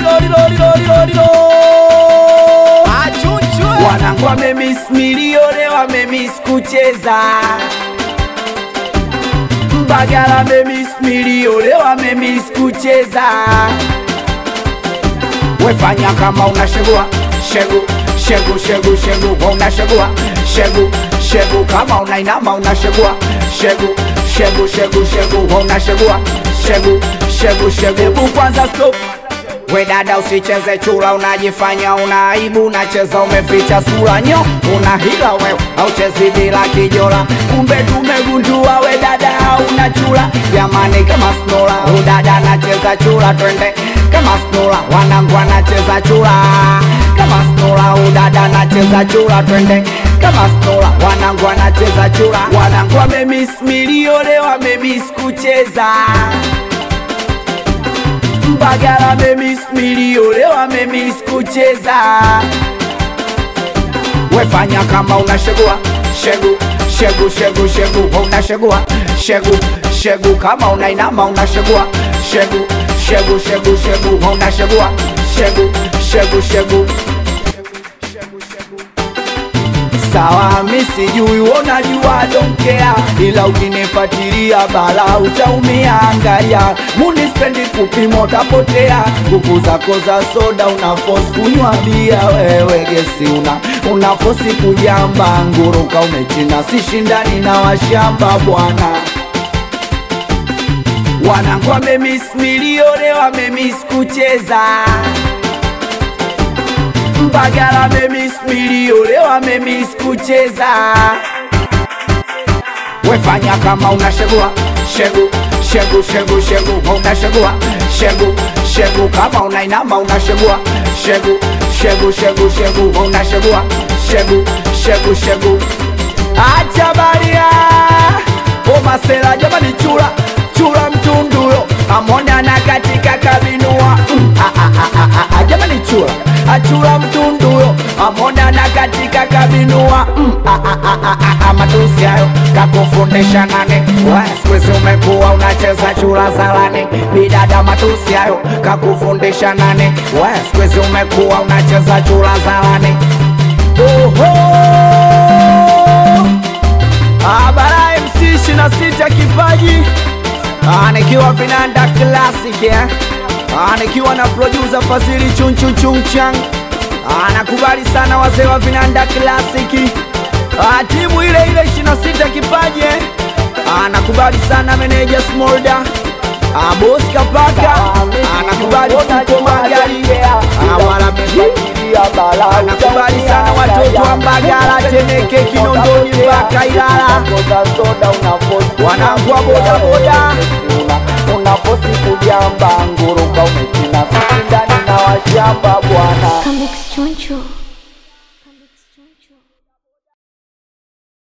lori lori lori lori lori Achuchwe. wanangu wamemis milione wamemis kucheza Mbagala wamemis milione wamemis kucheza wefanya kama unashegua shegu shegu shegu shegu unashegua shegu shegu kama unainama unashegua shegu shegu shegu shegu unashegua shegu shegu shegu hebu kwanza stop we dada usicheze chura unajifanya una aibu unacheza umeficha sura nyo una hila wewe auchezi bila kijola kumbe tumegundua we dada hauna chura jamani kama snola udada anacheza chura twende kama snola wanangu anacheza chura kama snola udada anacheza chura twende kama snola wanangu anacheza chura wanangu wamemis milione wamemis kucheza Mbagala memis milione wamemis kucheza wefanya kama unashegua shegu shegu shegu shegu unashegua shegu shegu kama unainama unashegua shegu shegu shegu shegu unashegua shegu shegu shegu sawa mi sijui unajua donkea ila ukinifatilia bala utaumia angalia munispendi kupima utapotea nguvu zako za soda unafos kunywa bia wewe gesi una unafosi kujamba nguruka umechina sishindani na washamba bwana wanangu wamemis milione wamemis kucheza Mbagala memis milione wamemis kucheza wefanya kama unashegua shegu shegu shegu shegu unashegua shegu shegu kama unainama unashegua shegu shegu shegu shegu unashegua shegu shegu shegu acha baria omasela jamani chura chura mtunduyo amonana katika kabinua mm, ah, ah, ah, ah, ah, jamani chura achura mtunduyo amonana katika kabinua mm, ah, ah, ah, ah, ah, ah, matusi hayo kakufundisha nane sikwezi umekuwa unacheza chura zalani bidada matusi hayo kakufundisha nane sikwezi umekuwa unacheza chura zalani Oho! Abara MC 26 kipaji Ah, nikiwa vinanda classic eh? Ah, nikiwa na producer Fazili chunchu chunchang Ah, nakubali sana wazee wa vinanda classic Ah, timu ile ile 26 kipaji eh? Ah, nakubali sana meneja Smolda Ah, boss Kapaka Ah, nakubali Fuko Magari Ah, wala nakubali sana watoto wa Mbagala, Temeke, Kinondoni mpaka Ilala, wanangu wa bodaboda unafosi kujamba nguruka umechina sisi ndani na washamba bwana Comics Choncho.